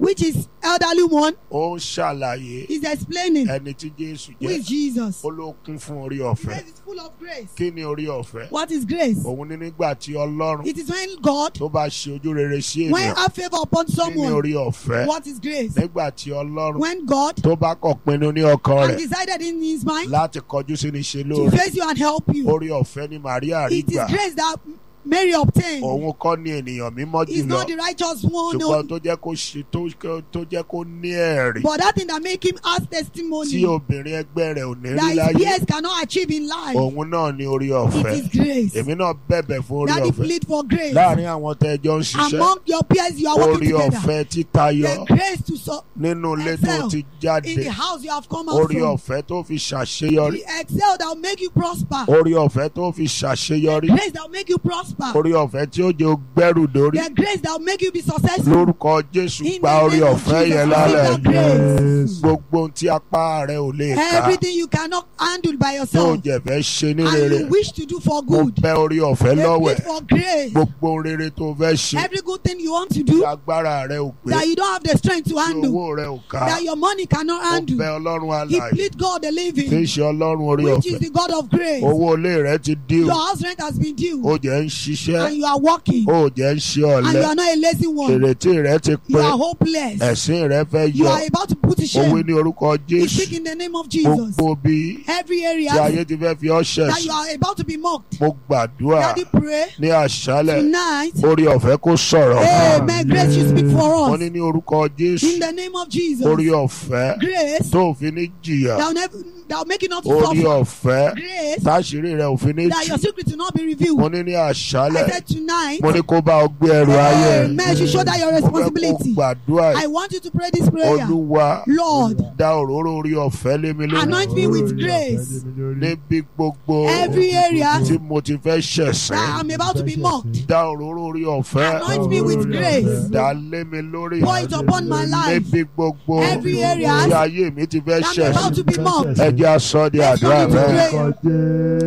which is elderly one, ó ń ṣàlàyé is explaining ẹni tí jésù who jẹ́ is Jesus. ó ló kún fún orí Grace ọ̀fẹ́ is full of grace. kí ni orí ọ̀fẹ́ What is grace? òun ní nígbà tí ọlọ́run It is when God, tó bá ṣe ojú rere sí when ènìyàn have favor upon kí ni someone, orí ọ̀fẹ́ what is grace? nígbà tí ọlọ́run When God tó bá kọ̀ pinnu ní ọkàn has rẹ̀ decided in his mind láti kọjú sí ní ṣe to lóore face you and help you. orí ọ̀fẹ́ ni Màríà rí It is gbà grace that Mary obtained. òun kọ́ ni ènìyàn mímọ́ He's jùlọ not the righteous one, no. ṣùgbọ́n tó jẹ́ kó ṣe tó tó jẹ́ kó ní ẹ̀rí But that thing that make him ask tí testimony obìnrin ẹgbẹ́ rẹ̀ ò ní rí that his láyé peers cannot achieve in life. òun náà ni orí It ọ̀fẹ́ is grace. èmi náà bẹ̀bẹ̀ fún orí Daddy ọ̀fẹ́ plead for grace. láàrin àwọn tẹ́jọ́ ń ṣiṣẹ́ Among your peers you are orí working together. ọ̀fẹ́ títayọ The grace to so nínú ilé tó excel ti in jáde the house you have come out orí from. ọ̀fẹ́ tó fi ṣàṣeyọrí The excel that will make you prosper. orí ọ̀fẹ́ tó fi ṣàṣeyọrí Grace that will make you prosper. orí ọ̀fẹ́ tí ó jẹ́ gbẹ́rù dórí The grace that will make you be successful. lórúkọ Jésù In gba the orí name of ọ̀fẹ́ Jesus, yẹn receive lálẹ́ that grace. gbogbo ohun tí apá rẹ ò lè ká Everything you cannot handle by tó yourself jẹ̀fẹ́ ṣe ní and rere you wish to do for mo good. bẹ̀ orí ọ̀fẹ́ They lọ́wẹ̀ plead for grace. gbogbo ohun rere tó fẹ́ ṣe Every good thing you want to tí do agbára rẹ ò gbé that you don't have the strength to tí handle, owó rẹ ò ká that your money cannot mo handle. bẹ̀ Ọlọ́run He alààyè plead God the tí ń living, ṣe Ọlọ́run orí which is ọ̀fẹ́ the God of grace. owó ilé rẹ ti dín Your house rent has been due ó jẹ́ ń ṣiṣẹ́ and you are working ó jẹ́ ń ṣe and ọ̀lẹ you are not a lazy one. ìrètí rẹ ti You pé are hopeless. ẹ̀sìn rẹ fẹ́ You yọ are about to put to owó shame. ní orúkọ We Jésù speak in the name of Jesus. gbogbo bí Every tí area ayé ti fẹ́ fi ọ́ that you ṣẹ̀sìn are about to be mocked. mo gbàdúrà Daddy pray ní àṣálẹ̀ tonight. orí ọ̀fẹ́ kó sọ̀rọ̀ Amen. Grace you speak for wọ́n us. ní ní orúkọ Jésù In the name of Jesus. orí ọ̀fẹ́ Grace tó fi ní jìyà that will, never, that will make you not to orí suffer. ọ̀fẹ́ Grace táṣírí rẹ ò fi ní that jì your secret will not be mo revealed. ní ní I àṣálẹ̀ said tonight. mo ní kó bá ọ gbé ẹrù ayé Amen. You show that your mo fẹ́ kó responsibility. gbàdúrà I want you to pray this prayer. olúwa Lord, dá òróró orí ọ̀fẹ́ lé mi lórí anoint me with grace. níbi gbogbo Every area tí mo ti fẹ́ ṣẹ̀sìn that I'm about to be mocked. dá òróró orí ọ̀fẹ́ Anoint me with grace. dá lé mi lórí Pour it upon my life. níbi gbogbo Every area tí ayé mi ti fẹ́ that I'm about ṣẹ̀sìn to be mocked. ẹ jẹ́ aṣọ di Let's àdúrà go into rẹ prayer.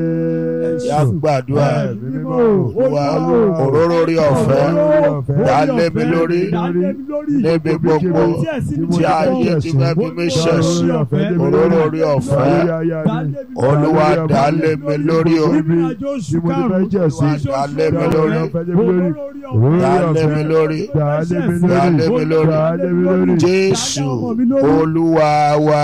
yá gbàdúrà wá òróró orí ọ̀fẹ́ dá lé mi lórí níbi gbogbo tí ayé ti fẹ́ fi mí ṣẹ̀sìn òróró orí ọ̀fẹ́ olúwa dá lé mi lórí o dá lé mi lórí dá lé mi lórí dá lé mi lórí jésù olúwa wa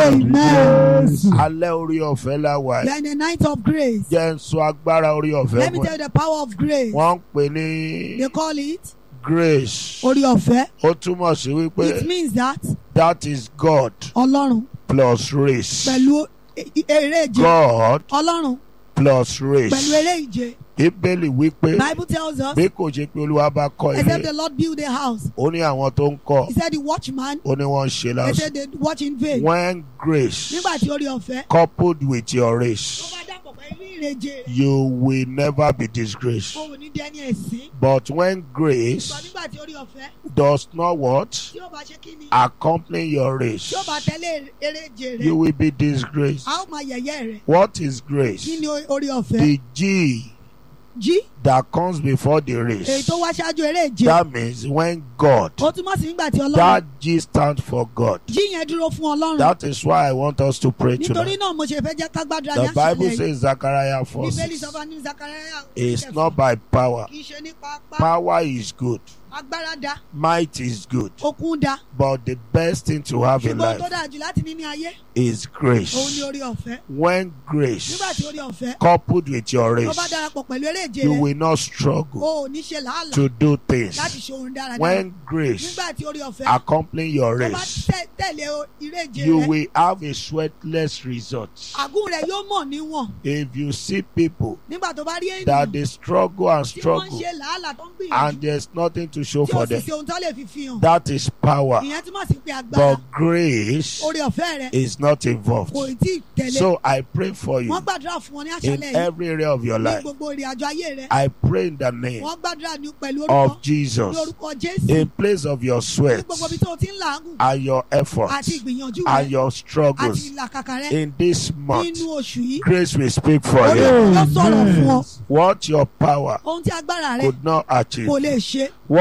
Amen. alẹ́ orí ọ̀fẹ́ la wà We yìí are in the night of grace. jẹ́ ń sọ agbára orí ọ̀fẹ́ Let me fún tell ẹ you the power of grace. wọ́n ń pè ní They call it grace Ori Ọ̀fẹ́. ó túmọ̀ sí wípé It means that that is God Ọlọ́run plus race pẹ̀lú e- e- eré ìje. God Ọlọ́run plus pẹ̀lú race eré ìje. bíbélì wípé Bible tells us, bí kò ṣe pé olúwa bá kọ́ except ilé the Lord build a house. ó ní àwọn tó ń kọ́ He said the watchman, ó ní wọ́n ń ṣe they lásán said they watch in vain. when grace Nígbà tí Ori Ọ̀fẹ́. coupled with your Tó race bá dàpọ̀ pẹ̀lú ìrèje rẹ̀. you will never be disgraced O ò ní di ẹni ẹ̀sín. but when Sọ grace nígbà tí Ori Ọ̀fẹ́ does not what tí ó bá ṣe kí ni? accompany your race Tí ó bá tẹ̀lé eré ìje you rẹ̀. will be disgraced A ó máa yẹ̀yẹ́ rẹ̀. what is Kí grace ni Ori Ọ̀fẹ́? the G Jí. that comes before the Èyí race tó wá ṣáájú eré ìje. that means when God Ó túmọ̀ sí nígbà tí Ọlọ́run. that G stands for God Jí yẹn dúró fún Ọlọ́run. that is why I want us to pray Nítorí tonight náà mo ṣe fẹ́ jẹ́ ká gbàdúrà ní the Bible àṣálẹ̀ yìí. says Zechariah 4 Bíbélì 6 sọ fún ní Zakaria. it's not by power Kì í ṣe nípa apá. power is good Agbára da. might is good Okun da. but the best thing to have in Ṣùgbọ́n tó life dáa jù láti ní ní ayé. is Òun ni grace orí ọ̀fẹ́. when grace Nígbà tí orí ọ̀fẹ́. coupled with your Tó bá race darapọ̀ pẹ̀lú eré ìje you rẹ̀. will not struggle O ò ní ṣe làálàá to do things láti ṣe ohun dáradára. when grace Nígbà tí orí ọ̀fẹ́. accompany your Tó bá race tẹ̀- tẹ̀lé o- eré ìje you rẹ̀. will have a sweatless result Àgún rẹ̀ yóò mọ̀ níwọ̀n. if you see people Nígbà tó bá rí that ènìyàn they struggle and tí wọ́n ń struggle ṣe làálàá tó ń gbìyànjú. and there's nothing to show Tí o for sì them ṣe ohun tó lè fi fi hàn. that is power Ìyẹn túmọ̀ sí pé agbára. but grace Orí ọ̀fẹ́ rẹ̀ is not involved kò tí ì tẹ̀lé. so I pray for you Wọ́n gbàdúrà fún wọn ní in àṣálẹ̀ yìí. every area of your Ní life gbogbo ìrìn àjò ayé rẹ̀. I pray in the name Wọ́n gbàdúrà ní pẹ̀lú orúkọ. of Jesus Ní orúkọ Jésù. in place of your Ní sweat gbogbo ibi tó o ti ń làágùn. and your Àti efforts ìgbìyànjú and rẹ̀. your Àti struggles ìlàkàkà rẹ̀. in this month Nínú oṣù yìí. grace will speak for Orí you ọ̀fẹ́ yóò sọ̀rọ̀ fún ọ. what your power Ohun tí agbára rẹ̀ could not achieve kò lè ṣe. what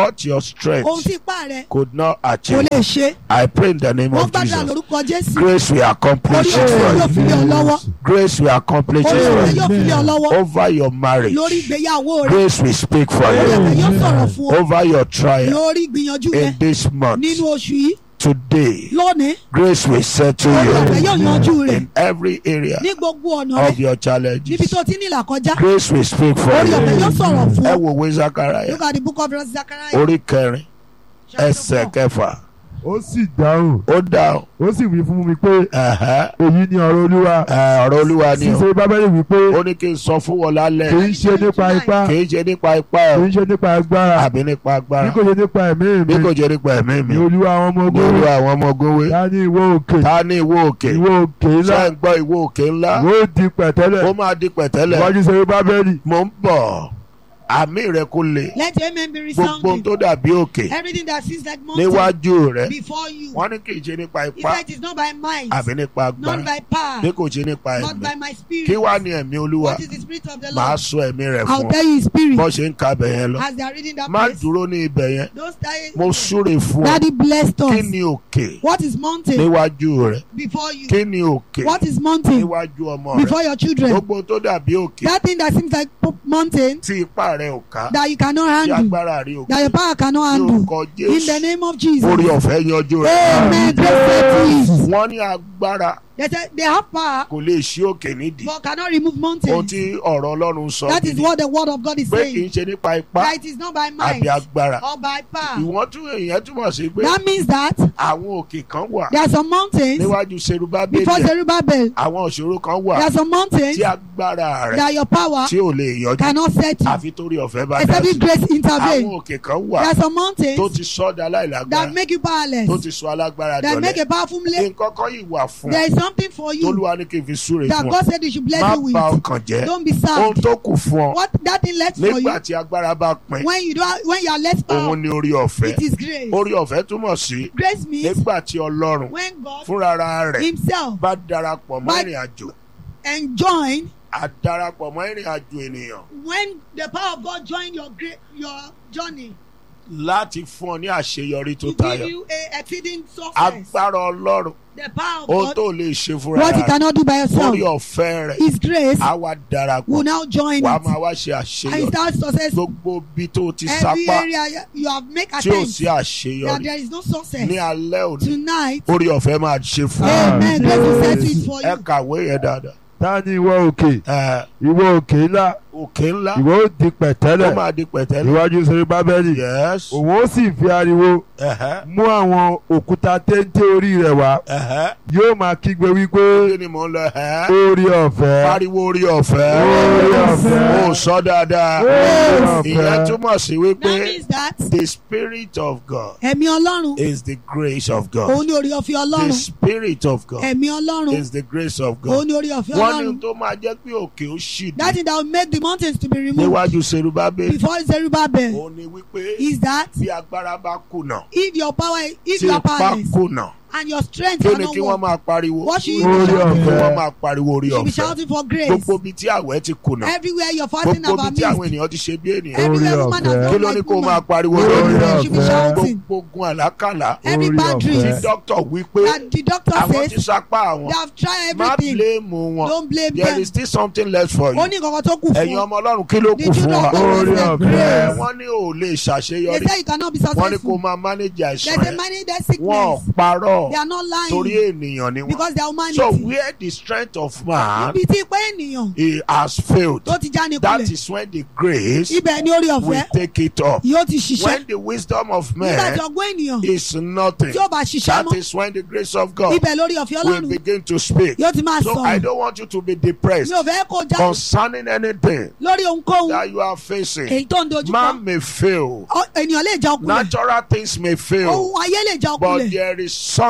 what your ohun strength tí ipá rẹ could not kò achieve. lè ṣe I pray in the name wọ́n of gbàdúrà Jesus. lórúkọ jésù Grace will accomplish orí it ọ̀fẹ́ for yóò you. fi lé ọ lọ́wọ́ Grace will accomplish it orí for ọ̀fẹ́ you. yóò fi lé ọ lọ́wọ́ Over your marriage. lórí ìgbéyàwó rẹ Grace will speak for orí ọ̀fẹ́ you. yóò sọ̀rọ̀ fún ọ Over your trial. lórí ìgbìyànjú rẹ In this month. nínú oṣù yìí Today. lónìí Grace will settle orí ọ̀fẹ́ you. yóò yanjú rẹ In every area ní gbogbo ọ̀nà rẹ of your níbi challenges. tó ti ní ìlàkọjá Grace will speak for orí ọ̀fẹ́ you. yóò sọ̀rọ̀ fún Ẹ ọ wo ìwé Zachariah. look at the book of Zechariah Orí kẹrin. chapter Ẹsẹ̀ four. kẹfà. ó sì dáhùn Ó dáhùn. ó sì wí fún mi pé Ẹ̀hẹ́. èyí ni ọ̀rọ̀ olúwa Ẹ, Ọ̀rọ̀ Olúwa ni o. ṣíṣe bábẹ́lì wí pé Ó ní kí n sọ fún wọn kì lálẹ́. í ṣe nípa ipá Kì í ṣe nípa ipá kì ẹ̀ í ṣe nípa agbára àbí nípa bí agbára. kò ṣe nípa ẹ̀mí Bí mi kò jẹ́ nípa ẹ̀mí mi. ni olúwa àwọn ọmọ Ní ogun olú àwọn ọmọ ogun wé. ta ní ìwọ òkè Ta ní ìwó òkè? ìwọ òkè ńlá Ṣé ń gbọ́ ìwó òkè ńlá? ìwọ òdì pẹ̀tẹ́lẹ̀ Ó máa di pẹ̀tẹ́lẹ̀. iwájú ṣe bábẹ́lì Mo ń bọ̀. Àmì rẹ̀ kò le. let your amen be Gbogbo ohun resounding tó dàbí òkè everything that seems like mountain níwájú rẹ̀. before you Wọ́n ní kì í ṣe nípa he ipá said it is not by might àbí nípa not agbára. by power Bí kò ṣe nípa not ẹ̀mí. by my spirit Kí wá ní ẹ̀mí Olúwa? what is the spirit of the Màá Lord sọ ẹ̀mí rẹ̀ I'll fún ọ. tell you his spirit Bọ́ ṣe ń ka bẹ̀ yẹn lọ. as they are reading that Má place dúró ní ibẹ̀ yẹn. don't stay Mo súre fún ọ. daddy blessed Kí us ni òkè what is mountain níwájú rẹ̀? before you Kí ni òkè what is mountain níwájú ọmọ rẹ̀? before your children Gbogbo tó dàbí òkè that thing that seems like po- mountain tí ipá rẹ̀ ò ká. that you cannot Tí handle agbára rí òkè. that your power cannot Ní handle orúkọ in the Jésù. name of Jesus Orí ọ̀fẹ́ yanjú rẹ̀. amen grace settle it Wọ́n ní agbára they say they have power kò lè ṣí òkè nídìí. but cannot remove Ohun mountains tí ọ̀rọ̀ Ọlọ́run sọ that is nìyí. what the word of God is pé kì í saying ṣe nípa ipá that it is not by might àbí agbára. or by power Ìwọ́n tún èèyàn túmọ̀ sí pé that means that àwọn òkè kan wà there are some mountains níwájú Serubábélì. before Zerubbabel Àwọn òṣòro kan wà there are some mountains tí agbára rẹ̀ that your power tí ò lè yọjú cannot set you àfi torí ọ̀fẹ́ bá dá except sí. if grace Àwọn intervene òkè kan there wà are some tó mountains ti sọ́dà that láìlágbára make you tó powerless ti sọ alágbára that make dọ̀lẹ́. a powerful lay Nǹkan kan yìí wà fún there is something for you Tolúwa ní kí n fi súre that fún ọ. God said you should bless Má you with bà ọkàn jẹ́. don't be Ohun sad tó kù fún ọ what that thing left for nígbà you tí agbára bá pin when you don't when you are less power òun ni orí ọ̀fẹ́. it is grace Orí ọ̀fẹ́ túmọ̀ sí grace means nígbà tí Ọlọ́run when God fúnra rẹ̀ himself bá darapọ̀ mọ́ But- ìrìn àjò and join á darapọ̀ mọ́ ìrìn àjò ènìyàn when the power of God join your great your journey láti fún ọ ní àṣeyọrí tó to give tayọ. you a exceeding success Agbára Ọlọ́run the power of ohun God tó lè ṣe fúnra what you rẹ̀ cannot do by yourself orí ọ̀fẹ́ rẹ̀ his grace á wá darapọ̀ will now join wàá it máa wá ṣe and àṣeyọrí start success gbogbo bí tó ti every sapá area you have make tí ò attempt sí that àṣeyọrí there is no success ní alẹ́ òní tonight orí ọ̀fẹ́ máa ṣe fún ọ. amen grace will set it for ẹ you kàwé yẹn dáadáa. ta ní ìwọ òkè Ẹ, ìwọ òkè ńlá òkè ńlá ìwọ òdì ó pẹ̀tẹ́lẹ̀ máa di pẹ̀tẹ́lẹ̀. iwájú ṣe bábẹ́lì yes. òun ó sì fi ariwo ẹ̀hẹ́, mú àwọn òkúta téńté orí rẹ̀ wá ẹ̀hẹ́. yóò máa kígbe wípé kí ni mò ń lọ ẹ̀hẹ́? orí ọ̀fẹ́ pariwo orí ọ̀fẹ́. orí ọ̀fẹ́ ó sọ dáadáa. orí ìyẹn ọ̀fẹ́ túmọ̀ sí that wípé means that the spirit of God ẹ̀mí ọlọ́run is the grace of òun God. ni orí ọ̀fẹ́ the ọlọ́run spirit of God ẹ̀mí ọlọ́run is the grace of òun God. ni orí ọ̀fẹ́ wọ́n ní ọlọ́run tó máa jẹ́ pé òkè ó ṣì that dé thing that will make the mountains to be removed níwájú Serubábélì. before Zerubbabel òun ni wípé is that bí agbára bá kùnà if your power if tí you are ipá powerless kùnà and your strength kí ni cannot kí wọ́n work máa pariwo what should you Orí be shouting kí ọ̀fẹ́. wọ́n máa pariwo orí you should be ọ̀fẹ́ shouting for grace gbogbo ibi tí àwẹ̀ ti kùnà everywhere your fasting gbogbo have ibi tí àwọn missed ènìyàn ti ṣe bí ènìyàn everywhere Orí woman ọ̀fẹ́. has kí done ló ní like kó máa woman pariwo Orí lórí everywhere you should be ọ̀fẹ́. shouting gbogbo ogun àlákàlà every Orí bad ọ̀fẹ́. tí dreams dókítà wí pé that the doctor àwọn ti says sapá àwọn they have tried má everything bíléèmù wọn don't blame there them is still something left for ó you ní nǹkan tó kù ẹ̀yin fún ọmọ ọlọ́run kí ló the kù fún children wa of God Orí is the ọ̀fẹ́. ẹ̀ grace wọ́n ní ò lè they ṣàṣeyọrí say you cannot be wọ́n ní kó successful máa manage they àìsàn say yẹn manage their wọ́n ò sickness parọ́ they are not torí lying ènìyàn ni wọ́n because they are so humanity where the strength of man ibi tí pé ènìyàn he has failed tó ti já ní that kulẹ̀ is when the grace ibẹ̀ ni orí will ọ̀fẹ́ take it up yóò ti ṣiṣẹ́ when the wisdom of nígbà man tí ọgbọ́n ènìyàn is nothing tí ó bá ṣiṣẹ́ that mọ́ is when the grace of God ibẹ̀ lórí ọ̀fẹ́ will ọlọ́run begin to speak yóò ti máa so I sọ̀rọ̀ don't want you to be depressed mi ò fẹ́ kó já concerning anything lórí ohunkóhun that you are facing èyí tó ń dojú man kọ may fail Ọ- ènìyàn lè já okulẹ̀ natural things may fail ohun ayé lè já but okulẹ̀ there is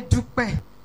dúpẹ́ ọlọ́run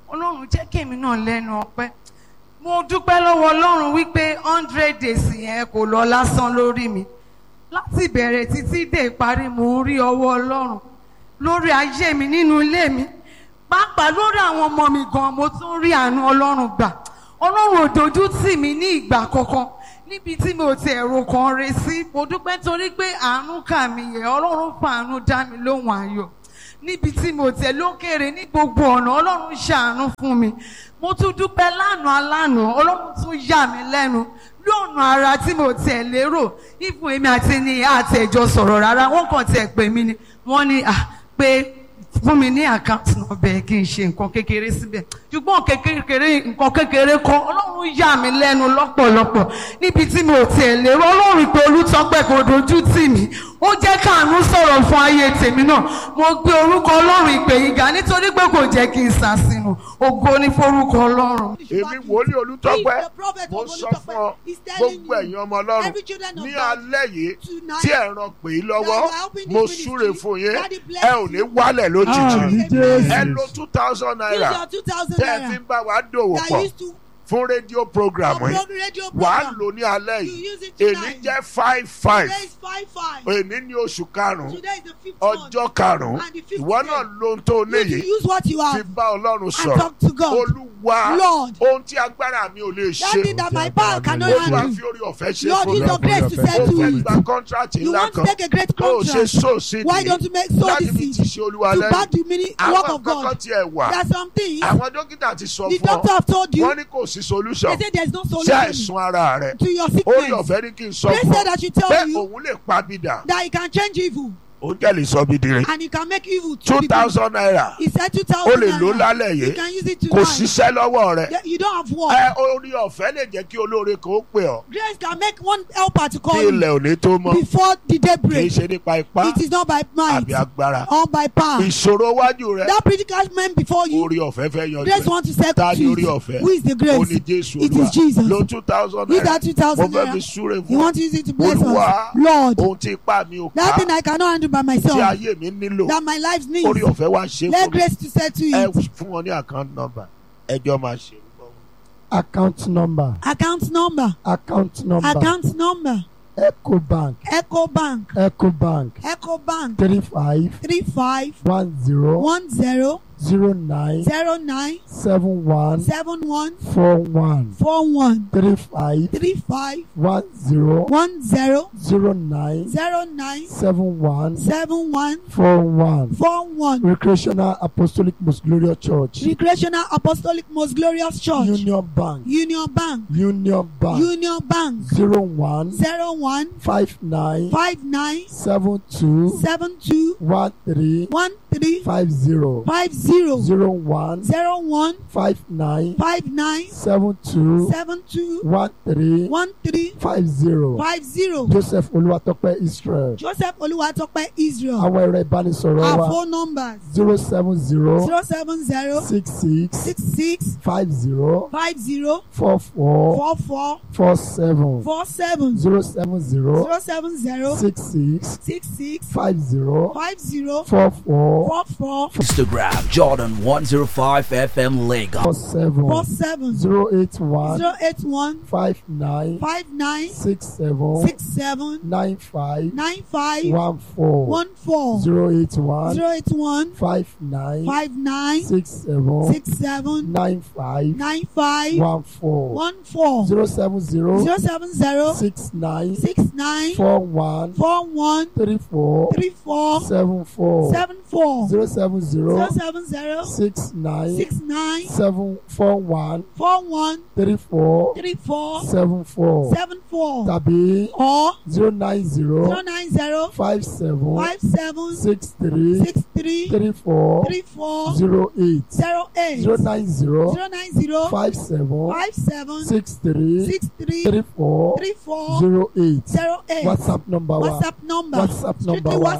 jẹ́ kémi náà lẹ́nu ọpẹ́ mo dúpẹ́ lọ́wọ́ ọlọ́run wípé hundred days yẹn kò lọ lásán lórí mi láti ìbẹ̀rẹ̀ títí dé ìparí mo ń rí ọwọ́ ọlọ́run lórí ayé mi nínú ilé mi pàápàá lórí àwọn ọmọ mi gan mo tún rí àánú ọlọ́run gbà ọlọ́run ò dojú tì mí ní ìgbà kankan níbi tí mi ò ti ẹ̀rọ kan re sí mo dúpẹ́ torí pé àánú kà mí yẹ ọlọ́run fàánú dá mi lóhùn ayọ̀ níbi tí mo tẹ̀ lókèrè ní gbogbo ọ̀nà ọlọ́run ṣàánú fún mi mo tún dúpẹ́ lánàá lánàá ọlọ́run tún yà mí lẹ́nu lọ́nà ara tí mo tẹ̀ lérò ìfún èmi àti ní àtẹ̀jọ sọ̀rọ̀ rárá wọ́n kàn tẹ̀ pè mí ni wọ́n ní à pé fún mi ní àkáǹtì náà bẹ́ẹ̀ kí n ṣe nǹkan kékeré síbẹ̀ ṣùgbọ́n kékeré nǹkan kékeré kan ọlọ́run yà mí lẹ́nu lọ́pọ̀lọpọ̀ níbi tí mo tiẹ̀ lérò ọlọ́run pé olùtọ́pẹ́ kò dojú tì mí ó jẹ́ káàánú sọ̀rọ̀ fún ayé tèmi náà mo gbé orúkọ ọlọ́run ìpè yìí ga nítorí pé kò jẹ́ kí n sàṣìnù ògo ní forúkọ ọlọ́run. èmi wòlíì olùtọ́pẹ́ If the prophet mo of sọ fún ọ Olùtọ́pẹ́ is telling gbogbo you, ẹ̀yin ọmọ ọlọ́run every children of ní God alẹ́ yìí tonight tí ẹ̀ ràn pè é lọ́wọ́ that you are helping this mo ministry, súre fún yín Daddy bless ẹ ò ní you. wálẹ̀ lójijì Àmín Jésù. ẹ lo two thousand use naira your two thousand tẹ́ ẹ fi naira ń bá wa dòwò that pọ̀ used to fún rédíò program yìí upload radio wàá program lò ní alẹ́ you yìí use it èní tonight jẹ́ five five today is five five èní ní oṣù karùn-ún today is the fifth month ọjọ́ karùn-ún And the fifth ìwọ day. náà lóhun tó you léyìí need to use what you fi have bá ọlọ́run and sọ̀rọ̀ talk to God olúwa Lord. ohun tí agbára mi ò lè that ṣe thing that my power cannot olúwa handle fi orí ọ̀fẹ́ ṣe Lord fún use mi your grace to Ó set ó to fẹ́ it gba kọ́ńtrátì you ńlá want to kan take a great ó ṣe contract so sí why don't you make so láti the fi ti seed ṣe olúwa to back lẹ́yìn the mini work àwọn of kọ́kọ́ God tiẹ̀ wà there are some things àwọn dókítà ti sọ the fún doctor ọ have told you wọ́n ní kò sí solution they say there is no sí solution àìsàn ara rẹ̀ to your orí sickness ọ̀fẹ́ ní kí n sọ they fún said ọ I should tell pé you òun lè pa bìdà that he can change evil ó jẹ́ lè sọ bí dire and he can make evil to two be good. thousand naira he said two ó thousand lè lò naira lálẹ́ you yìí can use it kò tonight ṣiṣẹ́ lọ́wọ́ rẹ̀ Yeah, you don't have work ẹ orí ọ̀fẹ́ lè jẹ́ kí olóore kan ó pè ọ́ grace can make one helper to kí call you ilẹ̀ ò ní tó mọ́ before the day kì í break ṣe nípa ipá it is not by might àbí agbára or by power ìṣòro wájú rẹ that predicament before you orí ọ̀fẹ́ fẹ́ yanjú grace ẹ̀ want to set ta ni orí peace ọ̀fẹ́ who is the ó grace ní jésù It olúwa is Jesus. lo two thousand use naira that two mo thousand fẹ́ fi naira súre you fún want to use it to bless Olúwa, us lord ohun tí ipá mi ò that ká thing I cannot handle by tí myself ayé mi nílò that my life needs orí ọ̀fẹ́ wá ṣe let fún mi grace to set to ẹ it fún wọn ní account number ẹjọ́ máa ṣe é. account number account number account number account number ecobank ecobank ecobank ecobank three five three five one zero one zero zero nine zero nine seven one seven one four one four one three five three five one zero one zero zero nine zero nine seven one seven one four one four one recreational apostolic most glorious church recreational apostolic most glorious church union bank union bank union bank union bank zero one zero one five nine five nine seven two seven two one three one three five zero five zero zero one zero one five nine five nine seven two seven two one three one three five zero five zero joseph olúwatọ́pẹ́ israel joseph olúwatópẹ́ israel àwọn ẹ̀rọ ìbánisọ̀rọ̀ our wa phone numbers zero seven zero zero seven zero six six six six five zero five zero four four four four four seven four seven zero seven zero zero seven zero six six six six five zero five zero four four four four Instagram Jordan 105 FM four Lagos. four seven seven zero eight one zero eight one five nine five nine six seven six seven nine five nine five one four one four zero eight one zero eight one five nine five nine six seven six seven nine five nine five one four one four zero seven zero zero seven zero six nine six nine four one four one three four three four seven four seven four zero seven zero zero seven zero six nine six nine seven four one four one three four three four seven four seven four tàbí or zero nine zero zero nine zero five seven five seven six three six three three four three four zero eight zero eight zero nine zero zero nine zero five seven five seven six three six three three four three four zero eight zero eight whatsapp number wa whatsapp number whatsapp number strictly wa whatsapp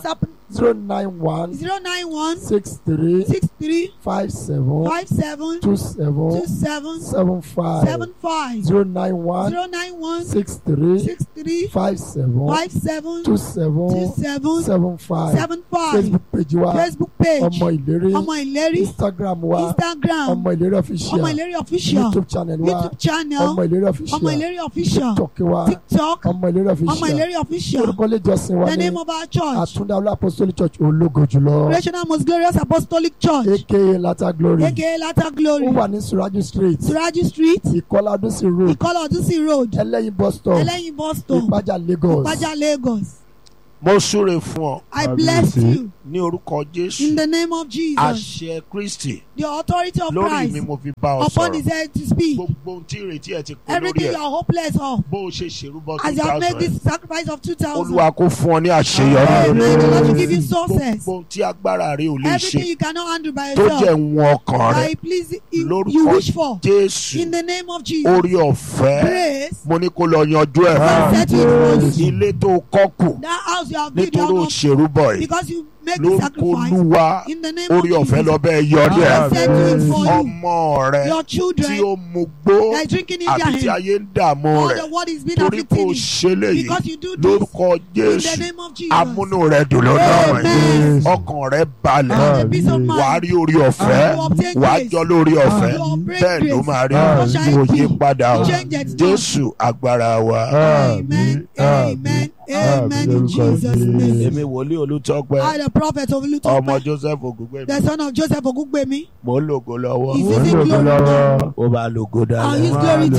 zero nine one zero nine one six three six three five seven five seven two seven two seven seven five seven five zero nine one zero nine one six three six three five seven five seven two two seven seven seven five seven five facebook page wa Facebook page ọmọ ìlérí ọmọ ìlérí instagram wa Instagram ọmọ ìlérí ọmọ official ìlérí official youtube channel wa YouTube channel ọmọ ìlérí ọmọ official ìlérí official tiktok wa TikTok ọmọ ìlérí ọmọ official ìlérí official orúkọ ilé ìjọsìn wa the ní name of our church àtúndá olú apostolic church ológo jùlọ Rational Most Glorious Apostolic Church aka lata glory aka Latter Glory ó wà ní suraju street Suraju Street ìkọlá ọdúnsìn road Ìkọlà Ọdúnsìn Road ẹlẹ́yin bus stop Ẹlẹ́yin bus stop ìpájà lagos Ìpájà Lagos mo súre fún ọ I bless you ní orúkọ in jésù the name of Jesus àṣẹ kristi the authority of lórí mi Christ mo fi bá ọ upon his sọ̀rọ̀ head to speak gbogbo ohun tí ìrètí ẹ ti pé lórí everything ẹ you are hopeless of bó o ṣe ṣèrúbọ as two you have made thousand this sacrifice of two thousand olúwa kó fún ọ ní àṣeyọrí Amen the Lord will give you gbogbo success ohun tí agbára rẹ ò lè everything ṣe you cannot handle by tó jẹ́ yourself ń ọkàn rẹ I please you, you lórúkọ wish for jésù in the name of Jesus orí ọ̀fẹ́ grace mo ní kó lọ yanjú ẹ̀ and settle it for you ilé tó kọ́ kù that house you have built you nítorí have ó not ṣèrúbọ yìí because you make the lórúkọ sacrifice olúwa in the name of orí ọ̀fẹ́ Jesus lọ bẹ́ẹ̀ yọrí ẹ̀ I settle it for you ọmọ rẹ your tí children ó mu gbó that are drinking in their àbí tí hand ayé ń dààmú all rẹ̀ the world is being torí kó afflicted o you ṣe léyìí because you do this lórúkọ in the jésù name of Jesus amúnú rẹ dùn lórí ọ̀rọ̀ yìí Amen. ọkàn rẹ balẹ̀ and the peace of wàá mind rí orí ọ̀fẹ́ You obtain wàá grace. jọ lórí ọ̀fẹ́ You obtain bẹ́ẹ̀ ló grace. máa rí You shall kò yí be. padà o Change it now. jésù agbára wa. amen amen amen in Jesus name èmi wòlíì olùtọ́pẹ́ I the prophet of ọmọ Lutope joseph ògúngbẹ̀mí the son of Joseph Ogungbemi mò ń lògo lọ́wọ́ is using glory now ó bá lògo and dáadáa. use glory